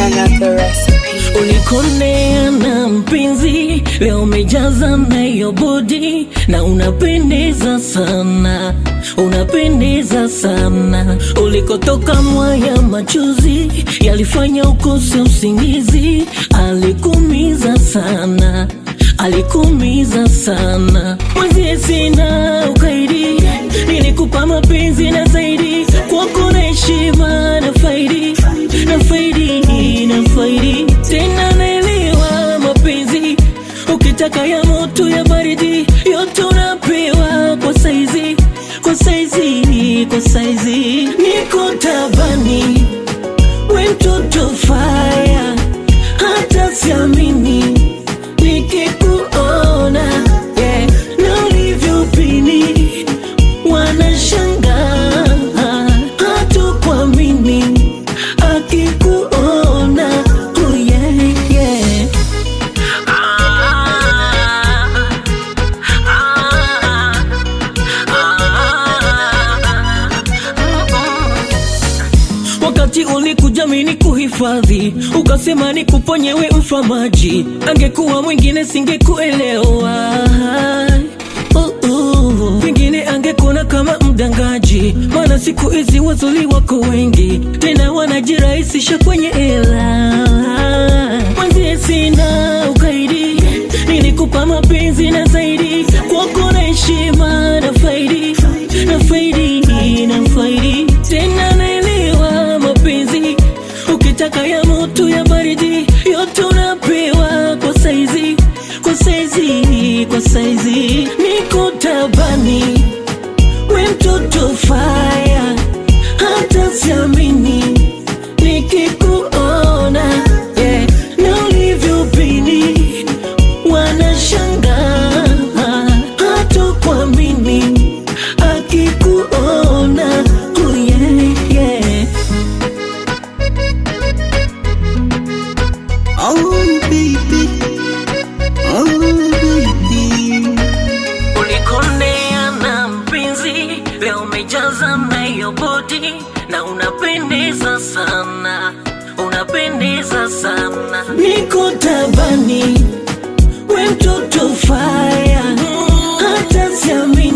another recipe. Ulikonea na mpenzi, leo umejaza nayo bodi na unapendeza sana, unapendeza sana. Ulikotoka mwaya machozi yalifanya ukose usingizi, alikumiza sana alikumiza sana. Mwenzie sina ukaidi, nilikupa mapenzi na zaidi, kwako na heshima na faidi na faidi na faidi, tena naelewa mapenzi, ukitaka ya moto ya baridi, yote unapewa kwa saizi, kwa saizi, kwa saizi, niko tabani, we mtoto faya, hata siamini nikikuona yeah, na ulivyopini wanashangaa hatukuamini akikuona oh yeah, yeah. Ah, ah, ah, Wakati ulikuja mini kuhifadhi, ukasema nikuponye we mfa maji, angekuwa mwingine singekuelewa. Uh, uh. Pengine angekuona kama mdangaji, maana siku hizi wazuri wako wengi, tena wanajirahisisha kwenye hela. Mwenzie sina ukaidi, nilikupa mapenzi na zaidi, kwako na heshima na faidi na faidi na faidi, tena naelewa mapenzi, ukitaka ya moto ya baridi, yote unapewa kwa saizi, kwa saizi, kwa saizi, niko tabani, we mtoto faya, hata siamini nikikuona yeah, na ulivyopini wanashangaa hatukuamini akikuona oh yeah, yeah. Oh baby, oh baby, Ulikonea na mpenzi, leo umejaza nayo bodi na unapendeza sana, unapendeza sana. Niko tabani, we mtoto faya, hata siamini